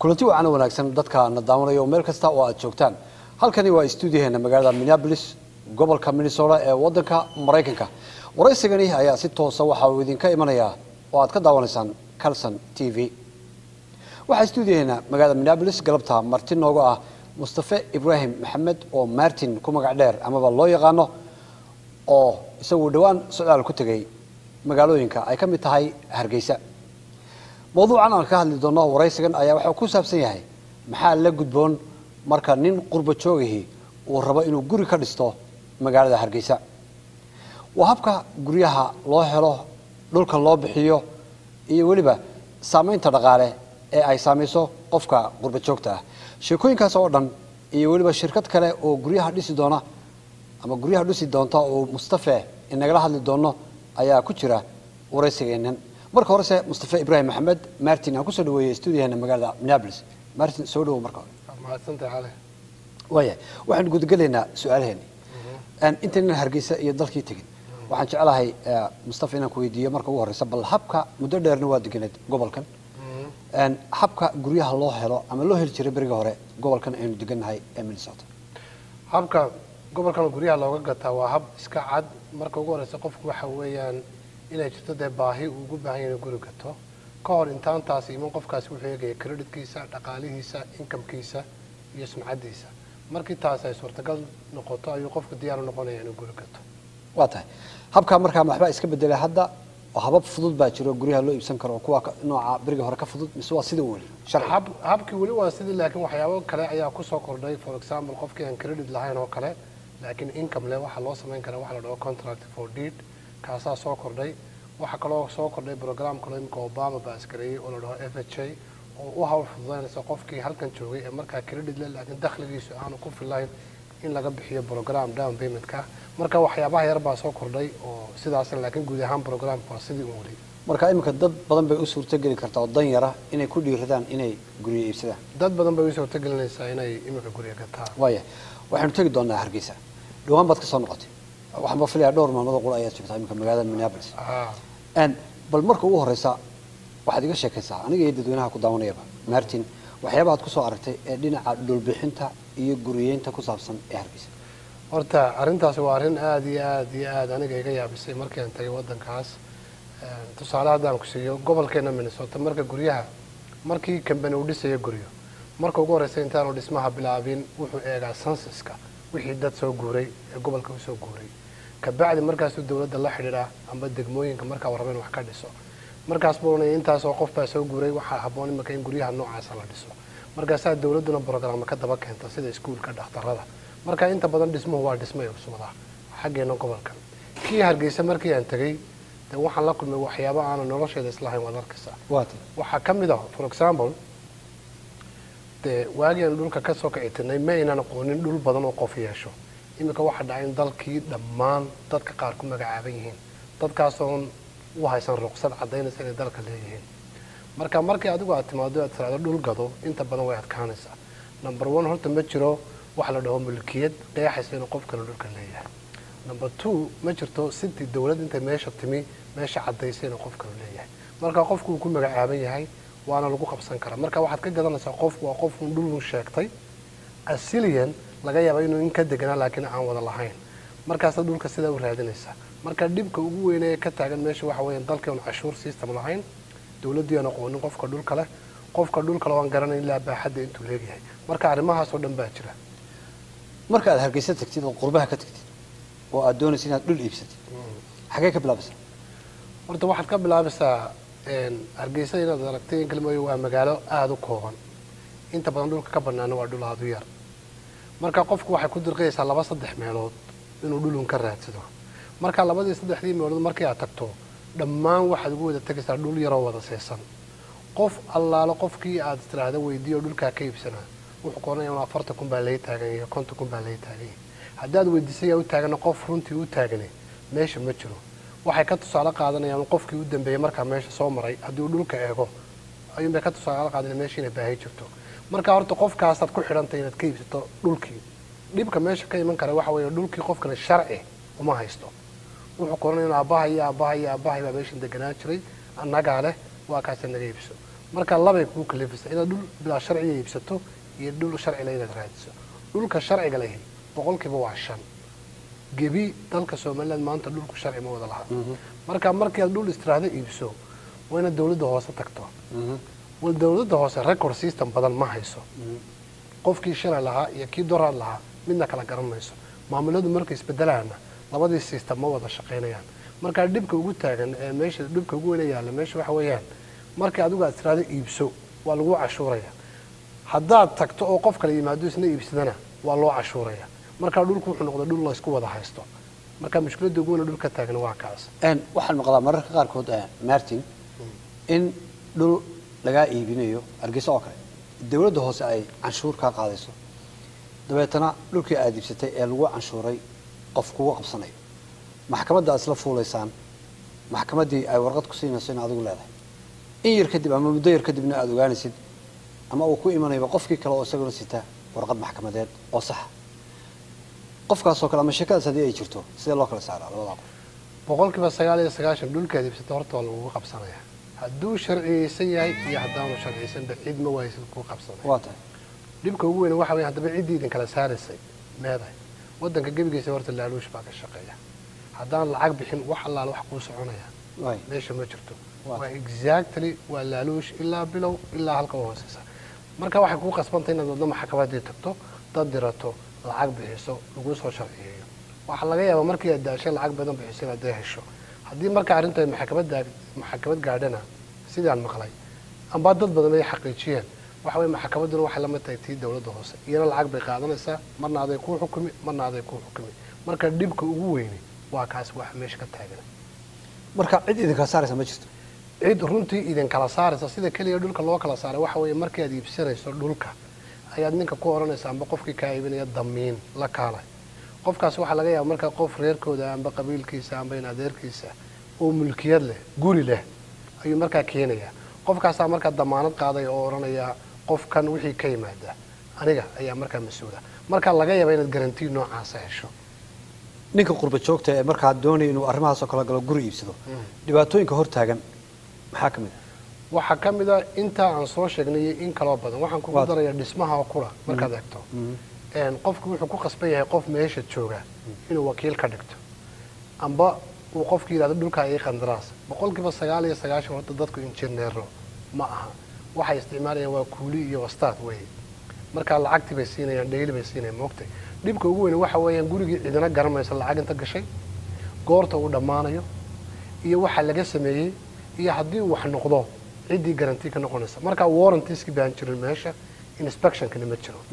kulanti wacan oo wanaagsan dadka na daawanaya oo meel kasta oo aad joogtaan halkani waa stuudiyaheena magaalada minneapolis gobolka minnesota ee wadanka maraykanka waraysigani ayaa si toosa waxa uu idinka imanayaa oo aad ka daawanaysaan calson t v waxaa stuudiyaheena magaalada minneapolis galabta marti nooga ah mustafe ibraahim maxamed oo martin ku magac dheer amaba loo yaqaano oo isagu dhowaan socdaal ku tegay magaalooyinka ay ka mid tahay hargeysa mawduucan aan ka hadli doono waraysigan ayaa waxuu ku saabsan yahay maxaa la gudboon marka nin qurba joogihii uu rabo inuu guri ka dhisto magaalada hargeysa waa habka guryaha loo helo dhulka loo bixiyo iyo weliba saamaynta dhaqaale ee ay saamayso qofka qurba joogta ah sheekooyinkaas oo dhan iyo weliba shirkad kale oo guryaha dhisi doona ama guryaha dhisi doonta oo mustafe inagala hadli doono ayaa ku jira waraysigeenan marka horese mustafe ibraahim maxamed martin aan kusoo dhaweeyey stuudiyaheena magaalada minneapolis martin soo dhawow marka hore mahadsantahay cali waaya waxaan gudagelaynaa su-aalaheeni intaynan hargeysa iyo dalkii tegin waxaan jeclahay mustafa inaan ku weydiiyo marka ugu horeysa bal habka muddo dheerna waa deganeed gobolkan habka guryaha loo helo ama loo heli jiray beriga hore gobolkan aynu degannahay ee minnesota habka gobolkan guryaha looga gataa waa hab iska cad marka ugu horeysa qofku waxa weeyaan inay jirto dee baahi uu ugu baahan yahay inuu guri gato ka hor intaantaasi iman qofkaasi wuxuu eegaya creditkiisa dhaqaalihiisa inkamkiisa iyo sumcaddiisa markii taas ay suurtagal noqoto ayuu qofku diyaar u noqonaya inuu guri gato waa tahay habkaa markaa waxbaa iska bedelay hadda oo habab fudud baa jiro guryaha loo iibsan karo kuwa nooca beriga hore ka fudud mise waa sida weli hab habkii weli waa sidii laakiin waxyaabo kale ayaa kusoo kordhay for example qofkii aan credit lahayn oo kale laakiin income leh waxaa loo samayn karaa waxa la dhaho contract for deed kaasaa soo kordhay waxaa kaloo soo kordhay program kaloo imika obama baa askareeyey oo la dhaho f h a oo u hawl fududaynaysa qofkii halkan joogay ee markaa credit leh laakiin dakhligiisu aanu ku filayn in laga bixiyo program down paymentka marka waxyaabaha yar baa soo kordhay oo sidaas laakiin guud ahaan programka waa sidii u weli marka iminka dad badan bay u suurtogeli kartaa oo dan yara inay ku dhiiradaan inay guryo iibsadaan dad badan bay u suurtogelinaysaa inay imika guryo gataan waaya waxaynu tegi doonaa hargeysa dhawaan baad ka soo noqotay waxaan ba filayaa dhowr maalmood qura ayaad joogtaa iminka magaalada minneapolis bal marka ugu horeysa waxaad iga sheekaysaa aniga iyo dadweynaha ku daawanayaba martin waxyaaba aad kusoo aragtay ee dhinaca dhulbixinta iyo guriyeynta ku saabsan ee hargeysa horta arrintaasi waa arrin aada iyo aada iyo aada aniga iga yaabisay markii aan tagay waddankaas tusaale haddaan ku siiyo gobolkeena minnesota marka guryaha markii kambani uu dhisayo guryo marka ugu horeysa intaanu dhismaha bilaabin wuxuu eegaa sansaska wixii dad soo guuray ee gobolka usoo guuray kabacdi markaasuu dawladda la xidhiidhaa amba degmooyinka markaa warraba in wax ka dhiso markaas buu ohanaya intaasoo qof baa soo guuray waxaa habboon imika in guryaha noocaasa la dhiso markaasaa dawladduna brograama ka daba keenta sida iskuulka dhakhtarada marka inta badan dhismuhu waa dhismay cusubada xaggeena gobolkan kii hargeysa markii aan tegey de waxaan la kulmay waxyaaba aana nolosheeda islahayn waad arkaysaa waxaa ka mid ah for example dee waagii aan dhulka kasoo kicitinay ma aynaan aqoonin dhul badan oo qof yeesho iminka waxaa dhacay in dalkii dhammaan dadka qaar ku magacaaban yihiin dadkaasoon u haysan ruqsad caddaynaysa inay dalka leeyihiin marka markii adigu aad timaado aad tiraado dhul gado inta badan way adkaanaysaa number one horta ma jiro waxa la dhaho mulkiyad qeexaysa inuu qof kale dhulka leeyahay number two ma jirto sintii dawlad intay meesha timi meesha caddaysa inuu qof kale leeyahay marka qofku uu ku magacaaban yahay waana lagu qabsan karaa marka waxaad ka garanaysaa qofku waa qofun dhulun sheegtay asilian laga yaaba inuu in ka deganaa laakiin aan wada lahayn markaasaad dhulka sidaa u raadinaysaa marka dhibka ugu weynee ka taagan meesha waxa weeyaan dalkii oon cashuur system lahayn dawladdii aan aqoonin qofka dhulka leh qofka dhulka le waan garanayn ilaa baaxadda intuu leegyahay marka arrimahaas oo dhan baa jira marka aad hargeysa tagtid oo qurbaha ka tagtid oo aad doonaysa inaad dhul iibsatid xagee ka bilaabaysaa horta waxaad ka bilaabaysaa hargeysa inaad aragtay in kalmooyo waa magaalo aada u kooban inta badan dhulka ka banaana waa dhul aada u yar marka qofku waxay ku dirqayaysaa laba saddex meelood inuu dhulun ka raadsado marka labadii saddexdii meelood markii aad tagto dhammaan waxaad ugu wada tegaysaa dhul yaroo wada seesan qof allaalo qofkii aad tiraahda weydiiyo dhulkaa ka iibsanaa wuxuu koonaya afartan kun baa laga taagan yahay konton kun baa laga taagan yahay haddaad weydiisay yaa u taagana qof runtii u taagane meesha ma jiro waxay ka tusaale qaadanayaan qofkii u dambeeyey markaa meesha soo maray haddii uu dhulka eego ayuunbay ka tusaale qaadanaya meesha inay baahi jirto marka horta qofkaasaad ku xidhantay inaad ka iibsato dhulkii dhibka meesha ka iman kara waxa weeye dhulkii qofkana sharci uma haysto wuxuu koranaya in aabbaha iyo aabbaha iyo aabbahay baa meeshan deganaan jiray annagaa leh waa kaasa naga iibso marka labay kugu kalifaysa inaad dhul bilaa sharciga iibsato iyo dhul sharcila inaad raadiso dhulka sharciga lahi boqolkiiba waa shan gebi dalka somaliland maanta dhulku sharci ma wada laha marka markii aad dhul istiraahdo iibso waa inaad dawladda hoose tagto wal dawladda hoose record system badan ma hayso qofkii shalay lahaa iyo kii doraad lahaa midna kala garan mayso maamuladu markay isbedelaana labadii system ma wada shaqaynayaan markaa dhibka ugu taagan ee meesha dhibka ugu weyna yaalla meesha waxa weeyaan markii adigu aad istiraahdo iibso waa lagu cashuuraya haddaad tagto oo qof kale yimaado isna iibsadana waa loo cashuuraya markaa dhulku wuxuu noqday dhul laysku wada haysto marka mushkiladda ugu weyna dhulka taagan waa kaas waxaan maqlaa mararka qaarkood martin in dhul lagaa iibinayo hargeysa oo kale dawladda hoose ay canshuur kaa qaadayso dabeetana dhulkii aad iibsatay ee lagu canshuuray qof kugu qabsanayo maxkamadda aad isla fuulaysaan maxkamaddii ay warqad ku siinayso in adigu leedahay in yar kadib ama muddo yar kadibna aada ogaanaysid ama uu ku imanayba qofkii kale oo isaguna sita warqad maxkamadeed oo saxa qofkaasoo kale ama sheekadaas haddii ay jirto sidee loo kala saaraa labadaa qof boqolkiiba sagaal iyo sagaashan dhulkaad iibsato horta waa lagugu qabsanaya hadduu sharciyeysan yahay iyo haddaanu sharciyeysanba cid ma waaysid kuu qabsanaya waa tahay dhibka ugu weyn waxa weya haddaba ciddii idin kala saaraysay meedahay waddanka gebigiisa horta laaluush baa ka shaqeeya haddaan lacag bixin wax allaala wax kuu soconaya waay meesha ma jirto Waa waa exactly waa laaluush ilaa bilow ilaa halka u hooseysa marka waxay kuu qasbantay inaad waddo maxkamaddii tagto dad dirato lacag bixiso laguu soo sharciyeeyo waxaa laga yaabaa markii aad daashay lacag badan bixiso inaad dee hesho haddii marka arrintu ay maxkamadda maxkamad gaadhana sidaan maqlay amba dad badan ay xaqiijiyeen waxa weye maxkamadduna waxay la mid tahay tii dawladda hoose iyana lacag bay qaadanaysaa marna aday kuu xukumi marna aday kuu xukumi marka dhibka ugu weyni waa kaas wax meesha ka taagan marka cid idinkala saaraysa ma jirto cid runtii idin kala saaraysa sida keliya dhulka loo kala saaray waxa weeye markii aad iibsanayso dhulka ayaad ninka ku odhanaysa amba qofkii kaa iibinaya damiin la kaalay qofkaas waxaa laga yaaba markaa qof reerkooda amba qabiilkiisa amba in adeerkiisa oo mulkiyad leh guri leh ayuu markaa keenayaa qofkaasaa markaa damaanad qaaday oo odhanaya qofkan wixii ka yimaada aniga ayaa markaa mas-uula markaa laga yaaba inaad garantii noocaasa hesho ninka qurba joogta ee markaa doonaya inuu arrimahaasoo kale galo guri iibsado dhibaatooyinka hor taagan maxaa ka mid a waxaa ka mid a intaa aan soo sheegnay iyo in kaloo badan waxaan kugu Waad- darayaa dhismaha oo kula markaad eegto Een, qofku wuxuu ku qasban yahay qof meesha jooga inuu wakiil ka dhigto amba uu qofku yidhahdo dhulkaa ii qandaraas boqolkiiba sagaal iyo sagaashan horta dadku injineero ma aha waxay isticmaalayaan waa kuuli iyo wastaad wey markaa lacagtii bay siinayaan dhayli bay siinayaan moogtay dhibka ugu weyn waxa weeyaan gurigii cidina garanmaysa lacag inta gashay goorta uu dhammaanayo iyo waxa laga sameeyey iyo haddii uu wax noqdo ciddii garanti ka noqonaysa markaa warrantieskii baan jirin meesha inspectionkana ma jiro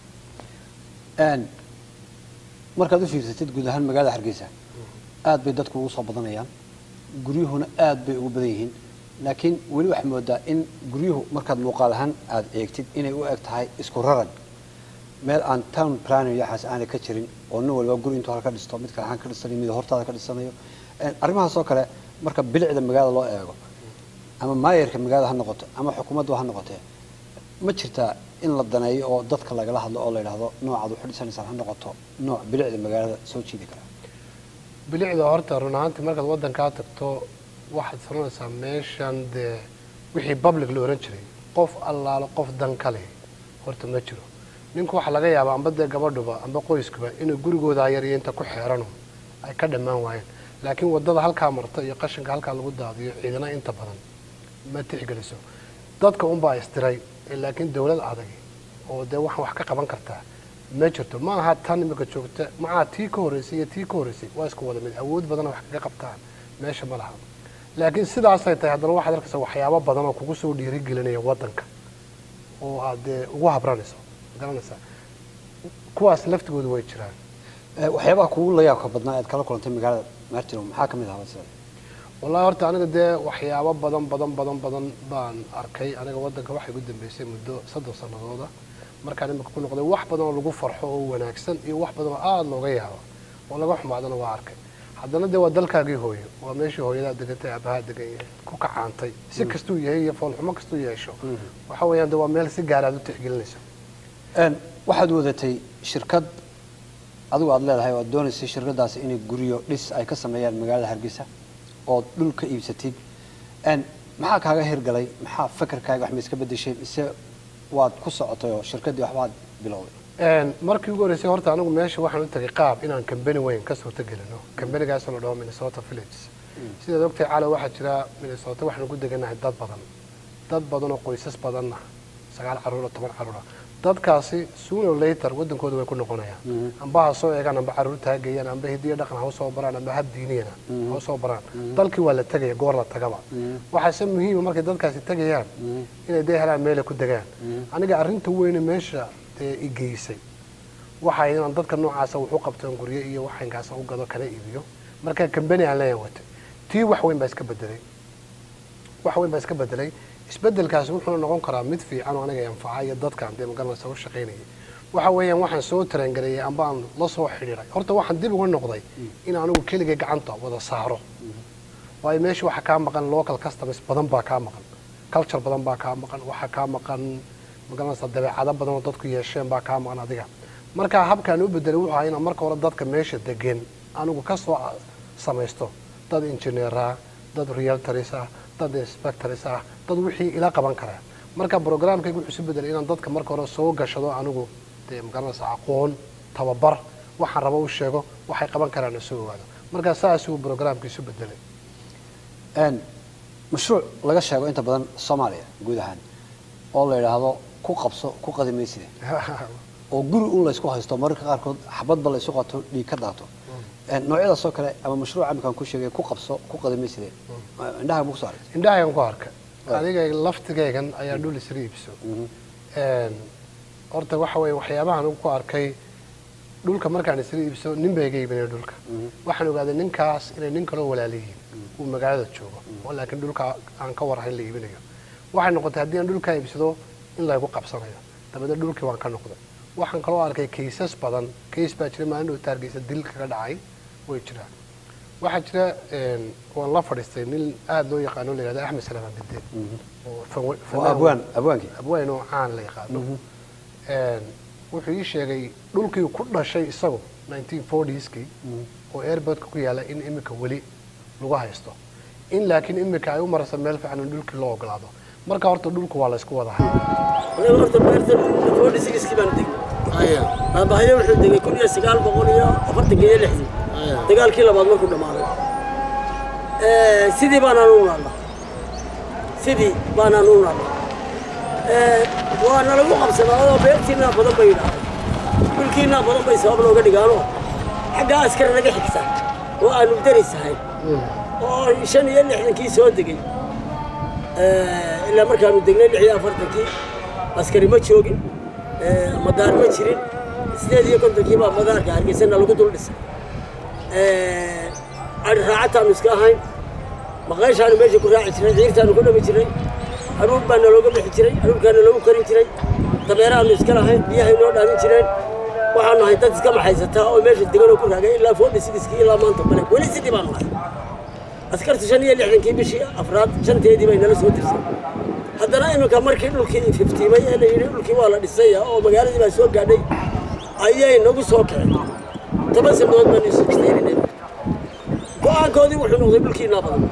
Een, markaad u fiirsatid guud ahaan magaalada hargeysa aad bay dadku ugu soo badanayaan guryuhuna aad bay ugu badan yihiin laakiin weli waxaa moodaa in guryuhu markaad muuqaal ahaan aad eegtid inay u eg tahay isku raran meel aan town planning yaxaas aanay ka jirin oo nin walba guri intuu halka dhisto mid kale halkan ka dhisanayo mid hortaada ka dhisanayo Een, arrimahaas oo kale marka bilicda magaalada loo eego ama maayarka magaalada ha noqoto ama xukuumaddu ha noqotee ma jirtaa in la daneeyo oo dadka lagala hadlo oo la yidhaahdo noocaad waxu dhisanaysaan ha noqoto nooc bilicda magaalada soo jiidi kara bilicda horta run ahaantii markaad waddankaa tagto waxaad sananaysaa meeshan dee wixii public la ohan jiray qof allaalo qof dan ka leh horta ma jiro ninku waxaa laga yaabaa amba dee gabadhuba amba qoyskuba inay gurigooda yariyo inta ku xeerano ay ka dhammaan waayeen laakiin waddada halkaa marta iyo qashinka halkaa lagu daadiyo ciidana inta badan ma tixgeliso dadka unbaa istiray ee laakiin dawlad adag oo dee waxaan wax ka qaban kartaa ma jirto ma aha tan imika joogta macaa tii ka horreysay iyo tii ka horreysay waa isku wada mid awood badana wax kaga qabtaan meesha ma laha laakiin sidaasay tahay haddana waxaad arkaysa waxyaabo badan oo kugu soo dhiirigelinaya waddanka oo aad dee ugu habranayso garanaysaa kuwaas laftigooda way jiraan Ee, waxyaabaha kugu la yaabka badnaa ead kala kulantay magaalada martino maxaa ka mid ahaa sida wallahi horta aniga dee waxyaabo badan badan badan badan baan arkay aniga waddanka waxay ugu dambeysay muddo soddon sanadooda markaan imika ku noqday wax badan oo lagu farxo oo wanaagsan iyo wax badan oo aada looga yaabo oo laga xumaadana waa arkay haddana dee waa dalkaagii hooyo waa meeshii hooyadaa degantay aabahaa degan yahay ku kacaantay si kastuu yahay iyo foolxumo kastuu yeesho waxa weeyaan dee waa meel si gaar aad u tixgelinayso Een, waxaad wadatay shirkad adigu aad leedahay oo aad doonaysay shirkadaasi inay guryo dhis ay ka sameeyaan magaalada hargeysa ood dhul ka iibsatid Een, maxaa kaaga hirgalay maxaa fakarkaaga wax ma iska bedeshay mise waad ku socotay oo shirkaddii waxbaad bilowday Een, markii ugu horreysay horta anigu meesha waxaan u tagay qaab inaan kambani weyn ka suurto gelino kambanigaasoo la dhaho minnesota village sidaad ogtahay calo waxaa jira minnesota waxaan ugu deganahay dad badan dad badan oo qoysas badanna sagaal caruur oo toban caruur ah dadkaasi sooner or later wadankooda way ku noqonayaan amba ha soo eegaan amba caruurta ha geeyaan amba hidiyo dhaqan ha usoo baraan amba hab diiniyana ha usoo baraan dalkii waa la tegaya goor la tagaba waxaase muhiima markay dadkaasi tegayaan inay dee helaan meelay ku degaan aniga arrinta weyne meesha dee i geysay waxa inaan dadka noocaasa wuxu qabtoon guryo iyo waxaynkaasa u gado kana iibiyo marka kambani aan leeyahay watay tii wax weyn baa iska bedelay wax weyn baa iska bedelay isbedelkaasi wuxuuna noqon karaa mid fiican oo aniga anfaca iyo dadkaan dee magaranaysa u shaqaynayay waxa weeyaan waxaan soo tarangareeyay amba aan la soo xidhiiray horta waxaan dib uga noqday in anigu keligay gacanta wada saaro waayo meesha waxaa kaa maqan local customers badan baa kaa maqan culture badan baa kaa maqan waxaa kaa maqan magaranaysa dabeecado badan oo dadku yeesheen baa kaa maqan adiga marka habkaan u bedelay wuxuu ahaa inaan marka hore dadka meesha degan anigu ka soo samaysto dad engineera dad realtors ah dad inspectors ah dad wixii ila qaban karaa marka programkayga wuxuu isu bedelay inaan dadka marka hore soo gashado anigu dee magaranaysa aqoon tababar waxaan rabo u sheego waxay qaban karaan soo ogaado marka saasuu programka isu bedelay Een, mashruuc laga sheego inta badan soomaaliya guud ahaan oo la yidhaahdo ku qabso ku qadimayside oo guri un laysku haysto mararka qaarkood xabadba laysu qato dhiig ka daato Een, noocyadaas oo kale ama mashruuc amikaan ku sheegay ku qabso ku qadimayside indhaha ma kusoo aragtay indhahaygan ku arka Right. adiga laftigaygan ayaa dhul isla iibso Een, horta waxa weeye waxyaabahan ugu ku arkay dhulka markaan isla iibso nin baa iga iibinaya dhulka waxaan ogaaday ninkaas inay nin kaloo walaaliyihiin uu magaalada joogo oo laakiin dhulka aan ka warhayn la iibinayo waxay noqotay haddii aan dhulkaa iibsado in laygu qabsanayo dabeedna dhulkii waan ka noqday waxaan kaloo arkay kaysas badan kays baa jira maalin dhow taargeysa dil kaga dhacay way jiraan waxaa jira een, waan la fadhiistay nin aada loo yaqaano la yihahdo axmed salamaan bide oo fan- oo fanaan- abwaan abwaankii abwaan oo caan la yaqaano Een, wuxuu ii sheegay dhulkii ku dhashay isagu 1940skii oo airportka ku yaala in imika weli lagu haysto in laakiin imika ay u marayso meel fiican in dhulkii loo ogolaado marka horta dhulku waa laysku wada aniga horta beertan forty sixkii baan degay aabbahayo wuxuu degay kun iyo sagaal boqol iyo afartanka iyo lixdii dagaalkii labaad markuu dhammaaday Eh, sidii baanaan u naalnaa sidii baanaan u naalnaa Eh, waa nalagu qabsadaa oo beertiinaa badan bay yidhaahdeen dhulkiinaa badan bay sabab looga dhigaanoo xaggaa askar naga xigta oo aanu darisahay oo shan iyo lixdankii soo degay Eh, ilaa markaanu degnay lix iyo afartankii askari ma joogin eh, madaar ma jirin sideed iyo kontonkii baa madaarka hargeysana lagu dul dhisay Eh, adhi raacataanu iska ahayn maqayshaanu meesha ku raaci jiray ciirtaanu ku dhami jiray haruur baa nalooga bixi jiray haruurkaa naloogu karin jiray dameeraanu iska lahayn biyahay noo dhaamin jireen waxaanu ahay dad iska maxaysataa oo meesha deganoo ku raagay ilaa forty sixkii ilaa maanta bale weli sidii baanu ahay askartu shan iyo lixdankii bishii afraad shanteedii bay nala soo tirsay haddana iminka markii dhulkii ififtiimay ee la yidhi dhulkii waa la dhisaya oo magaaladii baa soo gaadhay ayay nagu soo kaceen toban sanadood baanu isu istayninay go-aankoodii wuxuu noqday dhulkiinaa badan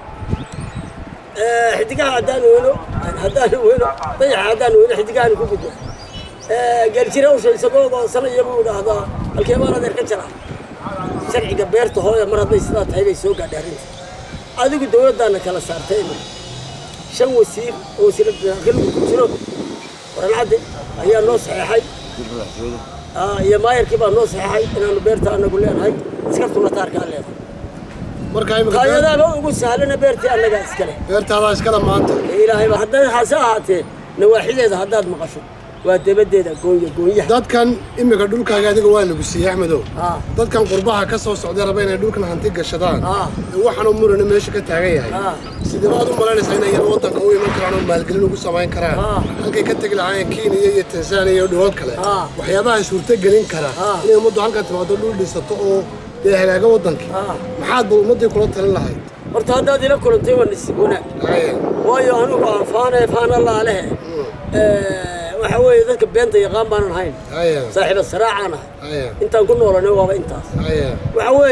Eh, xidigaha haddaanu weyno haddaanu weyno dayaxa haddaanu weyno xidigahaanu ku gudbo geeljira usha isagoo sanaya buu idhaahdaa halkee baan adeer ka jara sharciga beerta hooya mar hadday sidaa tahay bay soo gaadhay arrinta adigu dawladdaana kala saartay imika shan wasiir oo wasiirada daakilku ku jiro warancadde ayaa noo saxeexay Ah, iyo maayarkii baa noo saxeexay inaanu beerta anagu leenahay askartuna taarkaa leedahay marka imika qaayadaaba ugu sahlana beertii annagaa iskale beertaadaa iskala maanta ilaahayba hadday hase ahaatee nawaaxideeda haddaad maqasho waa dabadeeda goonya goonyaha dadkan imika dhulkaaga adiga waa lagu siiyey axmedow Ah. dadkan qurbaha ka soo socday raba inay dhulkan hanti gashadaan Ah. ee waxaanoo murana meesha ka taagan yahay Ah. sidee baad u malaynaysaa inay iyana waddanka u iman karaan oo maalgelin ugu samayn karaan Ah. halkay ka tegi lahaayeen kenya iyo tanzania iyo dhulal kale Ah. waxyaabaha suurtogelin kara Ah. inay ummaddu halkan timaado dhul dhisato oo dee hagaaga waddankii Ah. maxaad bal ummaddii kula talin lahayd horta haddaad ila kulantay waa nasiib wanaag Haya. waayo anigu aan faane faana laalehe waxa weeye dadka beenta yaqaan baanan hayn haya saaxiiba saraacaan ahay haya intaan ku noolanay waaba intaas haya waxa weeye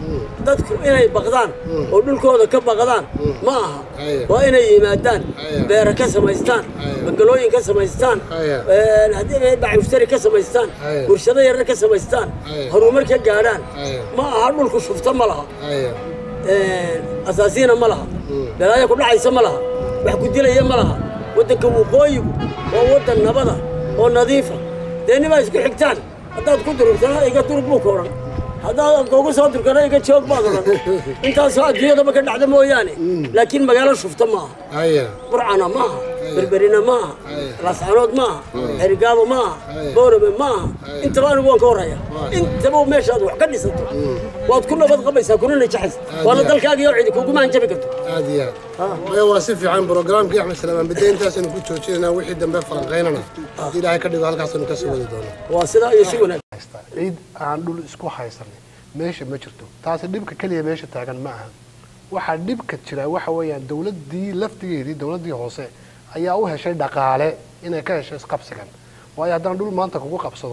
dadku inay baqdaan oo dhulkooda ka baqdaan ma aha Haya. waa inay yimaadaan Haya. beera ka samaystaan Haya. bangalooyin ka samaystaan Haya. een, haddii ay bacmushtari ka samaystaan Haya. warshado yarar ka samaystaan Haya. horumar ka gaadhaan Haya. ma aha dhulku shufto ma laha haya een, asaasiina ma laha balaayo ku dhacaysa ma laha wax ku dilaya ma laha waddanka waqooyigu waa waddan nabada oo nadiifa dee nibaa isku xigtaan haddaad ku durugtana iga durug buu ka odhan haddaad kugu soo durkana iga joog baad odhan intaasoo adduunyadaba ka dhacda mooyaane laakiin magaalo shufta ma aha haya burcana ma aha berberina ma aha Haya. laascanood ma aha xerigaabo ma aha Haya. boorame ma aha intaba anigu waan ka horaya intaba meeshaad wax ka dhisato waad ku nabad qabaysaa kuna najaxaysa waana dalkaaga iyo cidi kuguma hanjabi karto aad iyo aad maya waa si fiican programkii axmed salamaan bade intaasaynu ku joojinayna wixii dambe falanqaynana haddii ilaahay ka dhigo halkaasaynu kasii wadi doonaa waa sidaa iyo si wanaag haystaa ciid aan dhul isku haysanay meesha ma jirto taasi dhibka keliya meesha taagan ma aha waxaa dhibka jira waxa weeyaan dowladdii laftigeedii dowladdii hoose ayaa u heshay dhaqaale inay ka hesho isqabsigan waayo haddaan dhul maanta kugu qabsado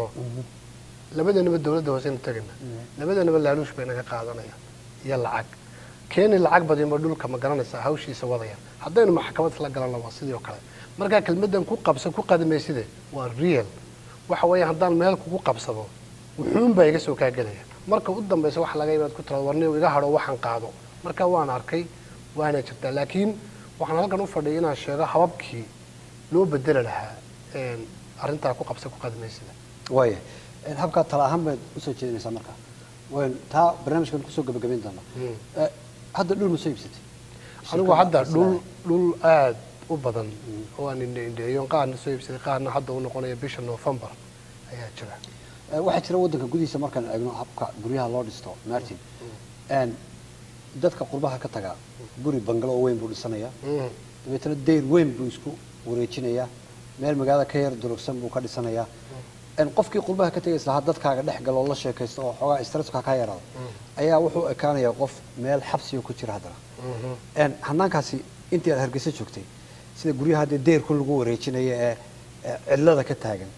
labadanaba dowladda hoose aynu tegayna labadanaba laaluush bay naga qaadanaya iyo lacag keeni lacag badinba dhulka ma garanaysaa hawshiisa wadaya haddaynu maxkamad isla galanna waa sidii oo kale markaa kelmaddan ku qabsa ku qadimayside waa real waxa weeye haddaan meel kugu qabsado wuxuun baa iga soo kaa gelaya marka u dambaysa waxa laga imaad ku tiraado warniyow iga hadho waxaan qaado marka waan arkay waana jirtaa laakiin waxaan halkan u fadhiyay inaan sheego hababkii loo bedeli lahaa een, arrintaa ku qabsa ku qadimaysida waaya Een, habkaa tala ahaan baad usoo jeedinaysaa marka wayn taa barnaamijkan kusoo gabagabayn doonaa Eh, hadda dhul ma soo iibsatay anigu hadda dhul dhul aad u badan oo aan indheindheeyo qaarna soo iibsaday qaarna hadda u noqonaya bisha november ayaa jira Eh, waxaa jira waddanka gudihiisa markaan eegno habka guryaha loo dhisto martin Een, dadka qurbaha ka taga guri bangalo oo weyn buu dhisanayaa Mhm. dabeetana deyr weyn buu isku wareejinayaa meel magaalada ka yar durugsan buu ka dhisanayaa Een, qofkii qurbaha ka tegaysa lahaa dadkaaga dhex galo oo la sheekaysto oo xoogaa stresska ka yaraado ayaa wuxuu ekaanayaa qof meel xabsiga ku jira haddana Een, hanaankaasi intii aad hargeysa joogtay sida guryaha haddee deyrku lagu wareejinayo ee ee cidlada ka taagan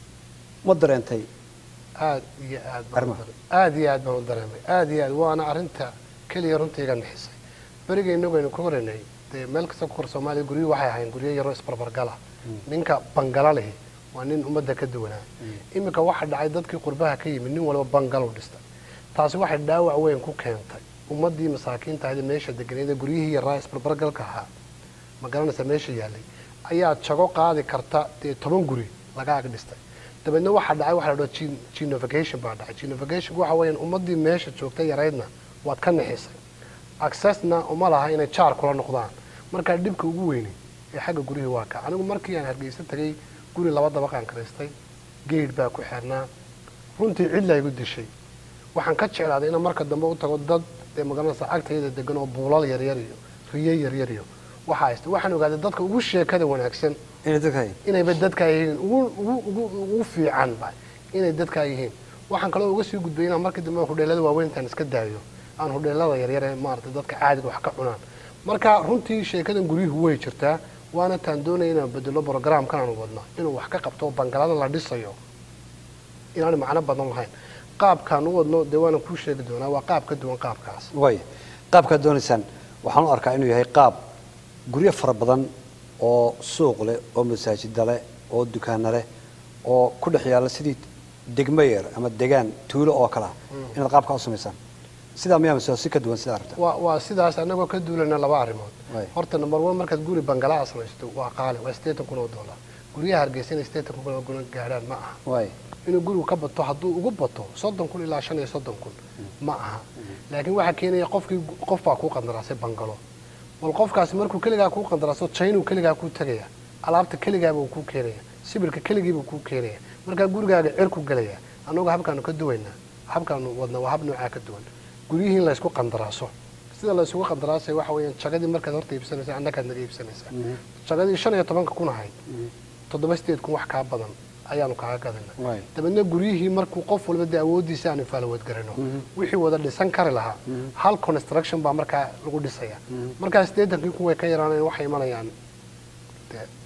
ma dareentay aad iyo aad baan u Arrimaha. dare- aad iyo aad baan u dareemay aad iyo aad waana arrinta keliya runta iga nixisay beriga inagu aynu ka horeynay dee meel kasta ku hor soomaaliya guryuhu waxay ahayn guryo yaroo isbarbargala ninka bangala lihi waa nin ummadda ka duwanaa iminka waxa dhacay dadkii qurbaha ka yimid nin walba bangalo dhistay taasi waxay dhaawac weyn ku keentay ummaddii masaakiinta ahayd ee meesha deganeed ee guryihii yaraa isbarbargalka ahaa ma garanaysa meesha yaallay ayaa jago qaadi karta dee toban guri laga ag dhistay dabeedna waxaa dhacay waxa la dhaho gen- genovacation baa dhacay genovacation waxa weeyaan ummaddii meesha joogtay yaraydna waad ka nixisay accessna uma laha inay jaar kula noqdaan markaa dhibka ugu weyni ee xagga gurihii waa ka anigu markii aan hargeysa tagay guri laba dabaqaan karaystay geed baa ku xirnaa runtii cidla igu dishay waxaan ka jeclaaday inaan marka dambe u tago dad dee magaranaysa agtayda degan oo buulal yaryar iyo riyo yaryar iyo waxa haysta waxaan ogaaday dadka ugu sheekada wanaagsan inay dadka inayba dadkaa yihiin ugu ugu ugu ugu fiican ba inay dadkaa yihiin waxaan kaloo uga sii gudbay inaan markii dambe hudheelada waaweyntaan iska daayo aan hudheelada yaryar ee maaragtay dadka caadiga wax ka cunaan marka runtii sheekadan guryuhu way jirtaa waana taan doonaya inaan bedelo programkan aanu wadno inuu wax ka qabto oo bangalada la dhisayo inaan macno badan lahayn qaabkaan u wadno dee waana kuu sheegi doonaa waa qaab ka duwan qaabkaas waaya qaabkaad doonaysaan waxaan u arkaa inuu yahay qaab guryo fara badan oo suuq leh oo masaajida leh oo dukaana leh oo ku dhex yaalla sidii degmo yar ama degaan tuulo oo kale ah inaad qaabkaa u samaysaan sidaa miyaa mise si ka duwan sidaa rabta waa waa sidaas anagoo ka duulana laba arrimood Waay. horta number one markaad guri bangalaa samaysto waa qaali waa sideetan kun oo dollar guryaha hargeysa inay sideetan kun oo dollar gaadhaan ma aha waaya inuu gurigu ka bato hadduu ugu bato soddon kun ilaa shan iyo soddon kun ma aha laakiin waxaa keenaya qofkii qof baa kuu qandaraasay bangalo bal qofkaasi markuu keligaa kuu qandaraaso jaynuu keligaa kuu tegaya alaabta keligaabuu kuu keenaya sibirka keligiibuu kuu keenaya markaa gurigaaga cirku gelaya annagu habkaanu ka duwaynaa habkaanu wadna waa hab noocaa ka duwan guryihii in laysku qandaraaso sida laysugu qandaraasay waxa weeyaan jagadii markaad horta iibsanaysa annakaad naga iibsanaysaa jagadii shan iyo tobanka kun ahayd toddoba sideed kun wax kaa badan ayaanu kaaga gadana Waay. dabeedna guryihii markuu qof walba dee awooddiisa aanu faalawadgarano wixii wada dhisan kari lahaa hal construction baa markaa lagu dhisaya markaa siddeetankii kun way ka yaraanayaan waxay imanayaan dee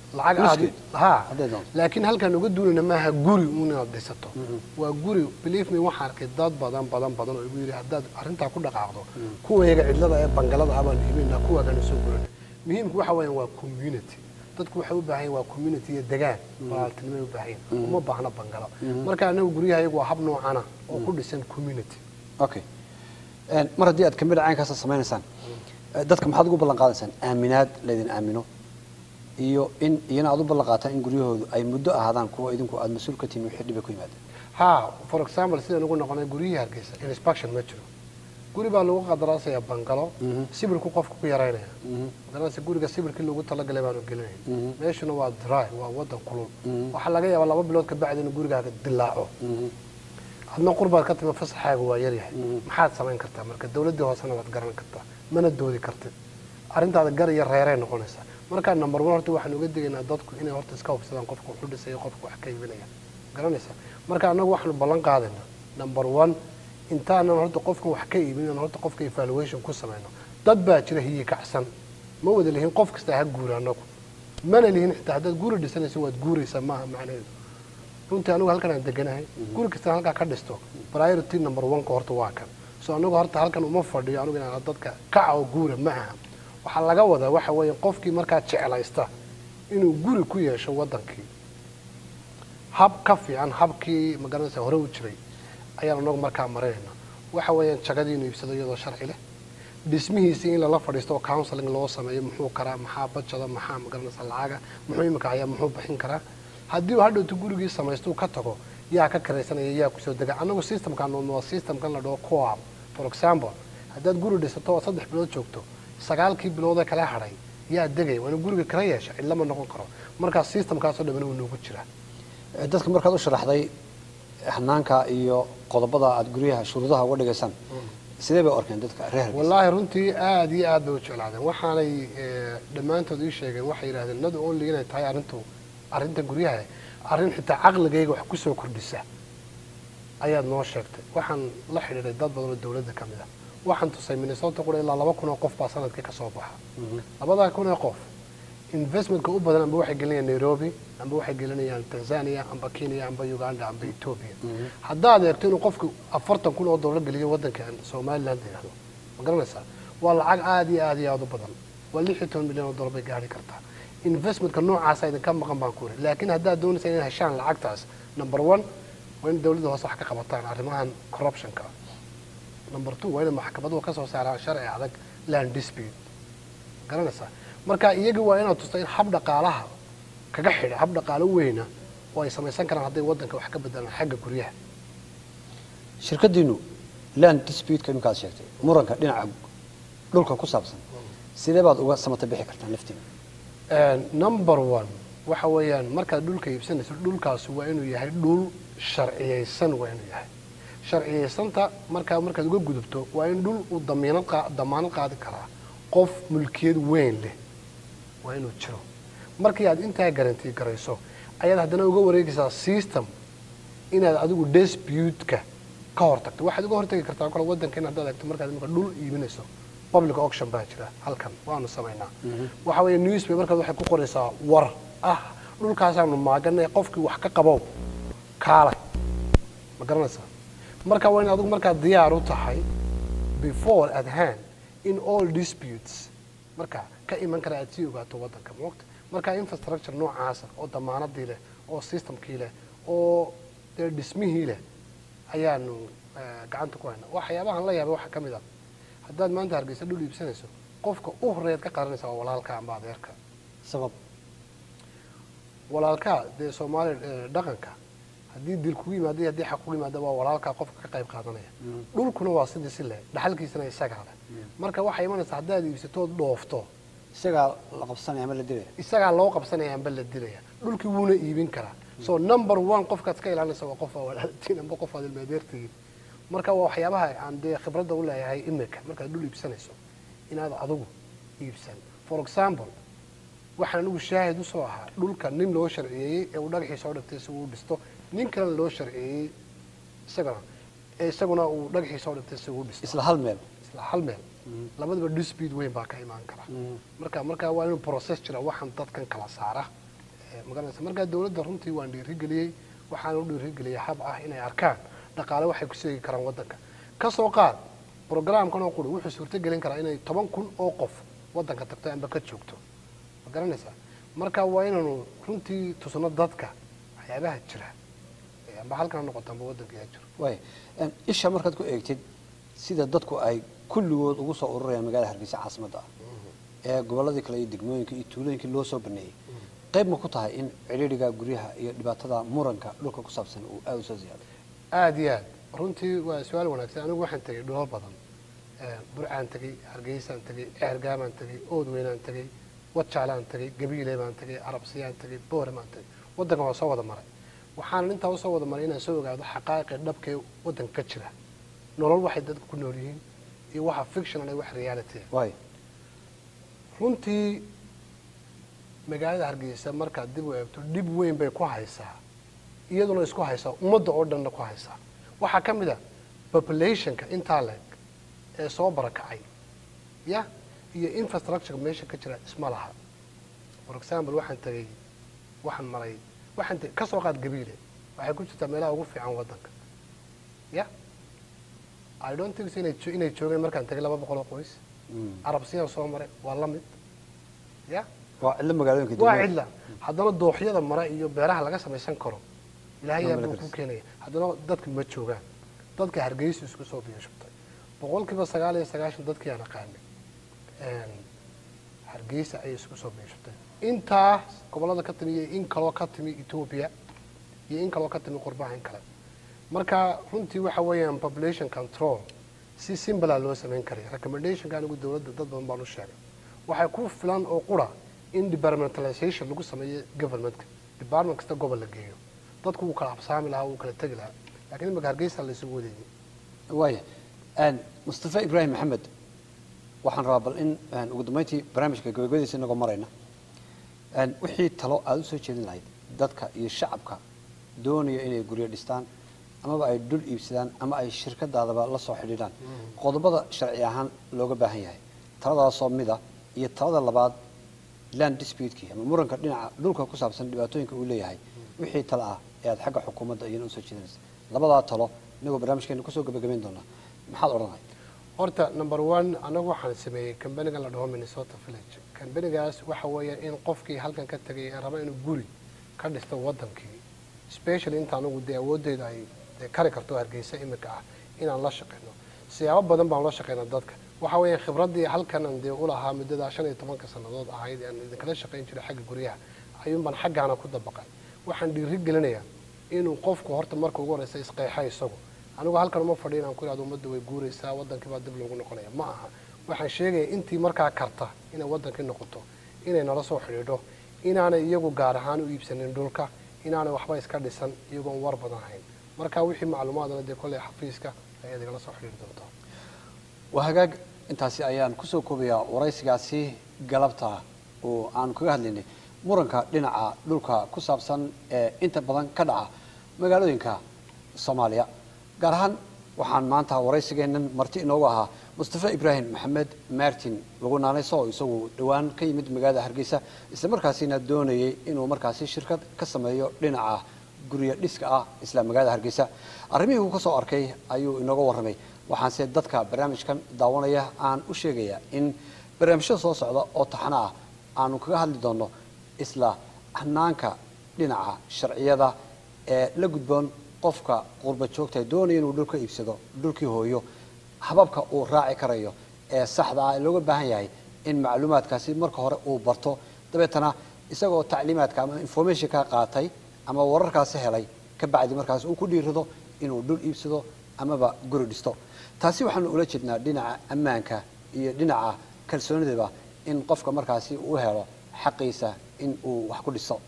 lacag aad Nuskeed. ha Hadday doonto. laakiin halkaan uga duulina maaha guri un inaad dhisato waa guri believe me waxaan arkay dad badan badan badan oo igu yidhi haddaad arrintaa ku dhaqaaqdo kuwayaga cidlada ee bangalada abaan iibinaa kuwaagana soo guran muhiimku waxa weeyaan waa community dadku waxay u baahan yihin waa community iyo degaan walaaltinimay u baahan yihin uma baahna bangalo marka anagu guryahayagu waa hab noocana oo ku dhisan community okay Een, mar haddii aad kamid caynkaasa samaynaysaan eh, dadka maxaad ugu ballan qaadaysaan aaminaad laydin aamino iyo in iyana aad u ballan qaataan in guryahoodu ay muddo ahaadaan kuwa idinku aad mas-uul ka tihiin wixii dhiba ku yimaadeen ha for example sidaan ugu noqonay guryihii hargeysa inspection ma jiro guri baa lagu qadaraasaya bangalo sibirku qofku ku yaraynaya magaranaysa guriga sibirkii loogu talagalay baanu gelinay meeshuna waa dry waa wadan kulul waxaa laga yaabaa laba bilood ka bacdi inuu gurigaaga dilaaco adna qurbaad ka timi fasaxaaga waa yaryahay maxaad samayn kartaa marka dawladdii hoosena waad garan kartaa mana doodi kartid arrintaada gar iyo reeray noqonaysaa markaa number one horta waxaan uga digaynaa dadku inay horta iska hubsadaan qofka wuxu dhisaya qofka wax ka iibinaya garanaysa marka annagu waxaanu ballan qaadaynaa number one intaanan horta qofka wax ka iibin inaan horta qofka evaluation ku samayno dad baa jira hiyi kacsan ma wada lihin qof kasta ha guura annagu mana lihin xitaa haddaad guri dhisanayso waad guuraysaa maaha macnaheedu runtii anigu halkan aan deganahay guri kasta halkaa ka dhisto priority number one-ka horta waa kan so anigu horta halkan uma fadhiyo anigu inaan dadka kaca oo guura ma aha waxaa laga wadaa waxa weeye qofkii markaa jeclaysta inuu guri ku yeesho wadankii hab ka fiican habkii magaranaysa hore u jiray ayaan anagu markaa marinayna waxa weeyaan jagadii inuu iibsado iyadoo sharci leh dhismihiisii in lala fadhiisto oo counseling loo sameeyo muxuu karaa maxaa bajada maxaa magaranaysa lacaga muxuu imika hayaa muxuu bixin karaa haddii uu hadhowto gurigii samaysto uu ka tago yaa ka karaysanaya yaa kusoo dega annagu systemkan waa systemkan la dhaho coab for example haddaad guri dhisato oo saddex bilood joogto sagaalkii biloodee kala hadhay yaa degaya waa inuu guriga kala yeesha cidlama noqon karo markaa systemkaasoo dhamana wuu noogu jiraa Eh, dadka markaad u sharaxday hanaanka iyo qodobada aad guryaha shuruudaha uga dhigaysaan sidee bay u arkeen dadka reer Hargeysa? wallaahi runtii aad iyo aad bay u jeclaadeen waxaanay eh, dhammaantood ii sheegeen waxay yidhahdeen not only inay tahay arrintu arrinta guryaha arrin xitaa caqligayga wax kusoo kordhisa ayaad noo sheegtay waxaan la xidhiidhay dad badan oo dawladda ka mid ah waxaan tusay minnesota qura ilaa laba kun oo qof baa sanadkii ka soo baxa labadaa kun oo qof investmentka u badan amba waxay gelinayaan nairobi amba waxay gelinayaan tanzania amba kenya amba uganda amba ethiopia haddaad eegto inuu qofku afartan kun oo dollar geliyo waddankan somaliland la yidhahdo ma garanaysaa waa lacag aad iyo aad iyo aad u badan waa lix iyo toban milyan oo dollar bay gaari kartaa investmentka noocaasa idinka maqan baan ku iri laakiin haddaad doonaysa inay heshaan lacagtaas number one waa in dawladda hoose wax ka qabataan arrimahan corruptionka number two waa inay maxkamaduhu ka soo saaraan sharci adag land dispute garanaysaa marka iyagii waa inaad tusta in hab dhaqaalaha kaga xidha hab dhaqaalo weyna oo ay samaysan karaan hadday waddanka wax ka bedelaan xagga guryaha shirkadiinu land dispute-ka iminkaad sheegtay muranka dhinaca dhulka ku saabsan sidee baad uga samata bixi kartaan laftiina number one waxa weeyaan markaad dhulka iibsanayso dhulkaasi waa inuu yahay dhul sharciyeysan waa inuu yahay sharciyeysanta markaa markaad uga gudubto waa in dhul uu damiinad qaa- damaanad qaadi karaa qof mulkiyad weyn leh waa inuu jiro markii aad intaa garantii garayso ayaad haddana uga wareegaysaa system inaad adigu dispute-ka ka hortagto waxaad uga hortagi kartaa kale waddanka in haddaad eegto markaad imika dhul iibinayso public auction baa jira halkan waanu samaynaa waxa weeye newspaper markaad waxay ku qoraysaa war ah dhulkaasaanu maaganay qofkii wax ka qabow kaalay ma garanaysaa marka waa in adigu markaad diyaar u tahay before at hand in all disputes marka ka iman kara aad sii ogaato waddanka moogta marka infrastructure noocaasa oo damaanadii leh oo systemkii leh oo dee dhismihii leh ayaanu eh, gacanta ku haynaa waxyaabahan la yaabay waxaa ka mid ah haddaad maanta hargeysa dhul iibsanayso qofka u horeeyaad ka qaranaysaa waa walaalka amba adeerka sabab walaalkaa dee soomaali eh, dhaqanka haddii dil kugu yimaada iyo haddii xaq kugu yimaada waa walaalkaa qofka ka qayb qaadanaya dhulkuna waa sidii si leh dhaxalkiisana isagaa leh marka waxay imanaysaa haddaad iibsatood dhoofto isagaa la qabsanaya ama la dilaya isagaa loo qabsanaya amba la dilaya dhulkii wuuna iibin karaa so number one qofkaad iska ilaalinaysa waa qof aa walaaltiin amba qof aad ilmaadeertihiin marka waa waxyaabaha aan dee khibradda u leeyahay imika markaad dhul iibsanayso inaad adigu iibsan for example waxaan anigu shaahid usoo ahaa dhulka nin loo sharciyeeyey ee uu dhagaxii soo dhigtay si uu u dhisto nin kalena loo sharciyeeyey isagana ee isaguna uu dhagaxii soo dhigtay si uu u dhisto isla hal meel isla hal meel labadaba dispute weyn baa ka imaan kara marka marka waa inuu process jira waxaan dadkan kala saara Eh, magaranaysa markaa dowladda runtii waan dhiirigeliyey waxaan u dhiirigeliyey hab ah inay arkaan dhaqaale waxay ku seegi karaan waddanka kasoo qaad programkan oo quri wuxuu suurtogelin karaa inay toban kun oo qof waddanka tagto amba ka joogto ma garanaysaa marka waa inaanu runtii tusno dadka waxyaabaha jira Eh, amba halkan ha noqoto amba waddanka yaa jiro waay Een, isha markaad ku eegtid sida dadku ay kulligood ugu soo ururayaan magaalada hargeysa caasimadda ah ee gobolladii kale iyo degmooyinka iyo tuulooyinkii loo soo baneeyey qayb ma ku tahay in cidhiidhiga guryaha iyo dhibaatada muranka dhulka ku saabsan uu aada u soo ziyaaday aada iyo aad runtii waa su-aal wanaagsan anigu waxaan tegey dhulal badan Eh, burcaan tegey hargeysaan tegey ceergaabaan tegey oodweynaan tegey wajaalaan tegey gabiile baan tegey arabsiyaan tegey boore baan tegey waddanka waa soo wada maray waxaan intaa usoo wada maray inaan soo ogaado xaqaa'iqi dhabka ee waddanka ka jira nolol waxay dadku ku nool yihiin iyo waxa fictional iyo wax reality ah waay runtii magaalada hargeysa markaad dib u eegto dhib weyn bay ku haysaa iyaduna isku haysaa ummadda oo dhanna ku haysaa waxaa ka mid a populationka intaa leeg ee soo barakacay ya iyo infrastructure meesha ka jira isma laha for example waxaan tegey waxaan maray waxaan tegey ka soo qaad gabiile waxay ku jirtaa meelaha ugu fiican waddanka ya i don't think so inay jo- inay joogeen markaan tegey laba boqol oo qoys arabsiyaan soo maray waa la mid ya waa cidlo magaalooyinka waa degmada. cidla haddana dooxyada mare iyo beeraha laga samaysan karo ilaahay Waa yaa mala buu ku garis. keenaya haddana dadka ma joogaan dadka hargeysa isku soo biyo shubtay boqolkiiba sagaal iyo sagaashan dadkii aan aqaanay een, hargeysa ayay isku soo biyo shubtay intaa gobollada ka timi iyo in kaloo ka timi etoobiya iyo in kaloo ka timi qurbaha in kale marka runtii waxa weeyaan population control si simbalaa loo samayn karaya recommendationka anigu dowladda dad badan baan u sheegay waxay ku filan oo qura in departmentalization lagu sameeyo governmentka department kasta gobol la geeyo dadku wuu kala absaami lahaa wuu kala tegi lahaa laakiin imika hargeysa la isugu wadeeyey waaya Een, mustafa ibraahim maxamed waxaan rabaa bal in een, ugu dambeyntii barnaamijka gabagabadiisa inagoo marayna een, wixii talo aada usoo jeedin lahayd dadka iyo shacabka doonaya inay guryo dhistaan amaba ay dhul iibsadaan ama ay shirkadaadaba la soo xidhiidhaan qodobada sharci ahaan looga baahan yahay taladaasoo mida iyo talada labaad land dispute-kii ama muranka dhinaca dhulka ku saabsan dhibaatooyinka uu leeyahay wixii talo ah ee aad xagga xukuumadda iyana usoo jeedinaysa labadaa talo inagoo barnaamijkeena kusoo gabagabayn doonaa maxaad odhanay horta number one anagu waxaan sameeyey kambanigan la dhaho minnesota village kambanigaas waxa weeyaan in qofkii halkan ka tegay ee raba inuu guri ka dhisto wadankii specially inta anagu dee awooddeeda ay dee kari karto hargeysa imika ah inaan la shaqeyno siyaabo badan baan la shaqeynaa dadka waxa weeyaan khibraddii halkanan dee ulahaa muddada shan iyo tobanka sannadood ahayd aan idinkala shaqayn jiray xagga guryaha ayuunbaan xaggaana ku dabaqay waxaan dhiiri gelinayaa inuu qofku horta marka ugu horeysa isqeexa isagu anigu halkan uma fadhiyo inaan ku ihahdo ummadda way guuraysaa wadankii baa dib loogu noqonaya ma aha waxaan sheegaya intii markaa karta inay wadankii noqoto inay nala soo xidhiidho inaanay iyagu gaar ahaan u iibsanin dhulka inaanay waxba iska dhisan iyagoon war badan hayn marka wixii macluumaadna dee kolley xafiiska ayaad igala soo xidhiiri doontaa waa hagaag intaasi ayaan kusoo koobayaa waraysigaasi galabta oo aan kaga hadlaynay muranka dhinaca dhulka ku saabsan ee inta badan ka dhaca magaalooyinka soomaaliya gaar ahaan waxaan maanta waraysigeennan marti inoogu ahaa mustafa ibraahim maxamed martin lagu naanayso oo isagu dhowaan ka yimid magaalada hargeysa isla markaasina doonayay inuu markaasi shirkad ka sameeyo dhinaca guryo dhiska ah isla magaalada hargeysa arrimihii uu ka soo arkay ayuu inooga warramay waxaanse dadka barnaamijkan daawanaya aan u sheegayaa in barnaamijyada soo socda oo taxano ah aanu kaga hadli doono isla hanaanka dhinaca sharciyada ee la gudboon qofka qurba joogta doonaya inuu dhul ka iibsado dhulkii hooyo hababka uu raaci karayo ee saxda ah ee looga baahan yahay in macluumaadkaasi marka hore uu barto dabeetana isagoo tacliimaadka ama information ka qaatay ama wararkaasi helay ka bacdi markaas uu ku dhiirado inuu dhul iibsado amaba guri dhisto taasi waxaanu ula jeednaa dhinaca ammaanka iyo dhinaca kalsoonidaba in qofka markaasi uu helo xaqiisa in uu wax ku dhiso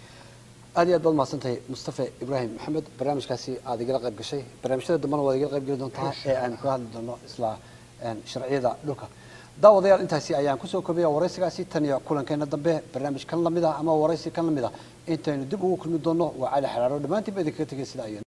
aad iyo aad baad mahadsantahay mustafa ibraahim maxamed barnaamijkaasi aad igala qayb gashay barnaamijyada dambena waad igala qayb geli doontaa ee aan kaga hadli doono isla sharciyada dhulka daawadayaal intaasi ayaan kusoo koobaya waraysigaasi tan iyo kulankeena dambe barnaamij kan lamid ah ama waraysi kan lamid ah intaynu dib ugu kulmi doono waa cali xaraaro dhammaantiinba idinkaga tegay sidaa iyo